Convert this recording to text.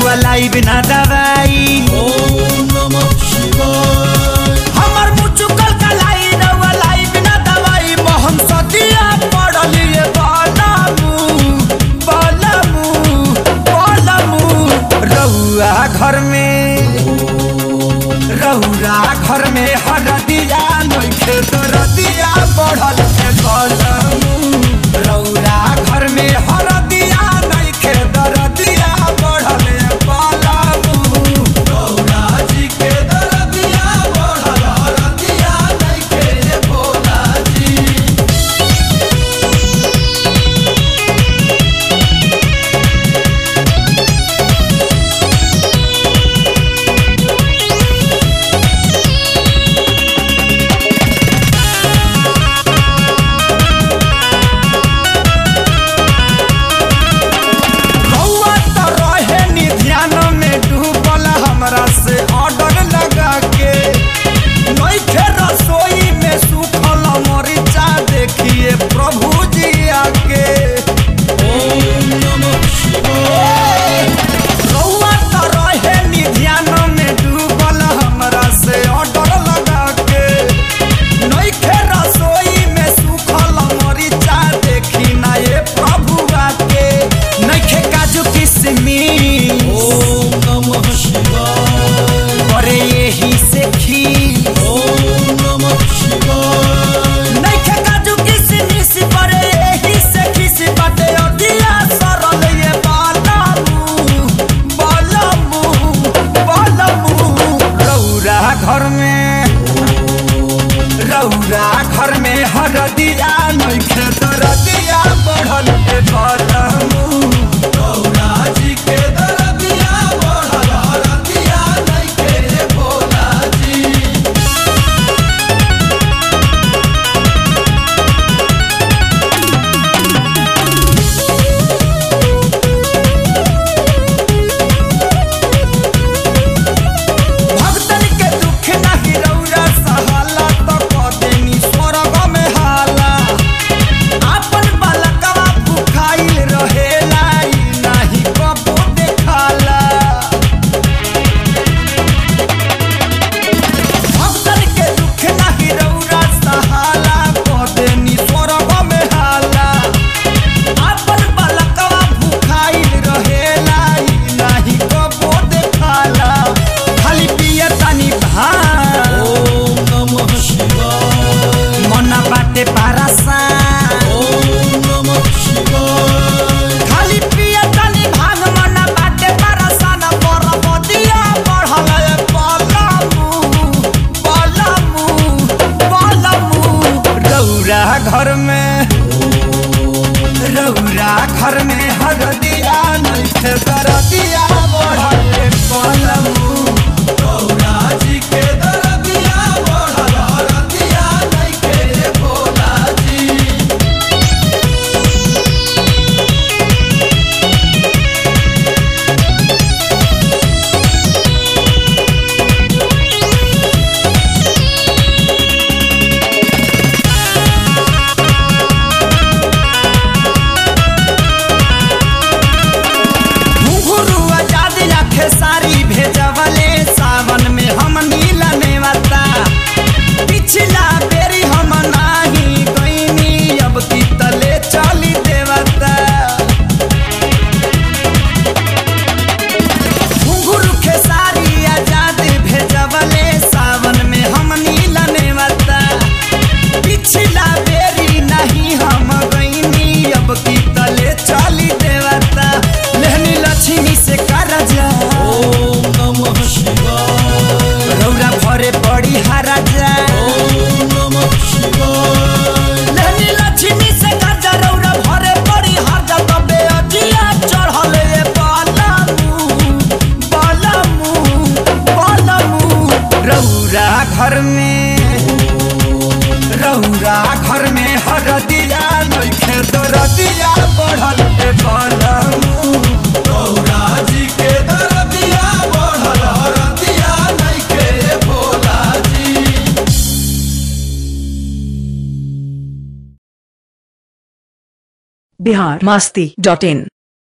रउआ लाई बिना दवाई ओम नमः शिवाय हमर मुचुकल कलाई रउआ लाई बिना दवाई मोहम सदिया पड़लिए बालामू बालामू बालामू रउआ घर में रउरा घर में हरदिया नइखे दरदिया बढ़ल है बालामू रउरा घर में हरदिया नइखे दरदिया बढ़ल है बालामू गौरा जी के दरदिया बढ़ल हरदिया नइखे रे भोला जी रउआ त रहे नी ध्यान में डूबल हमरा से ऑर्डर लगा के नइखे रसोई में सुखल मरीचा देखिए प्रभु जी आके ओम नमः शिवाय रउआ त रहे नी ध्यान में डूबल हमरा से ऑर्डर लगा के नइखे रसोई में सुखल मरीचा देखी ना ये प्रभु आके नइखे काजू किशमिश ओम नमः शिवाय अरे यही से खी ओम नमः शिवाय नइखे काजू किशमिश परे यही से खीस बाटे अदिया सरल ये बालामू बालामू बालामू रौरा घर में रौरा घर में हरदिया नइखे दरदिया बढ़ल है बालामू गौरा जी के दरदिया बढ़ल हरदिया नइखे रे भोला जी भक्तन के दुख नाही रौरा सहाला तो कदेनी स्वर्ग में हाला आपन बालकवा भुखाइल रहेला ई नाही कबो देखाला भक्तन के दुख नाही रौरा सहाला कदेनी स्वर्ग में हाला आपन बालकवा भुखाइल रहेला ई नाही कबो देखाला खाली पिए तानी भान ओम नमः शिवाय मना बाटे पारासा ओम नमः शिवाय खाली पिए तानी भांग मना बाटे पारासा न परबदिया बढ़ल है पलमू पलमू पलमू रौरा घर में रौरा घर में हरदिया नइखे दरदिया बढ़ल है पलमू गौरा जी के दरदिया बढ़ल हरदिया नइखे रे भोला जी घुंघरू आजाद रखे सारी भेजवले सावन में हम नीला नेवता पिछला बेरी हम नाही गईनी अब की तले चली देवता घुंघरू खेसारी आजाद भेजवले सावन में हम नीला नेवता पिछला बेरी नहीं हम गईनी अब की तले चली देवता लेहनी लक्ष्मी से करजा ओम नमः शिवाय रौरा भरे पड़ी हराजा ओम नमः शिवाय लेहनी लक्ष्मी से करजा रौरा भरे पड़ी हराजा तबे अजिया चढ़ल ये बालामू बालामू बालामू रौरा घर में रौरा घर में हरदिया नइखे दरदिया बढ़ल है बालामू गौरा जी के दरदिया बढ़ल हरदिया नइखे रे भोला जी बिहार मस्ती डॉट इन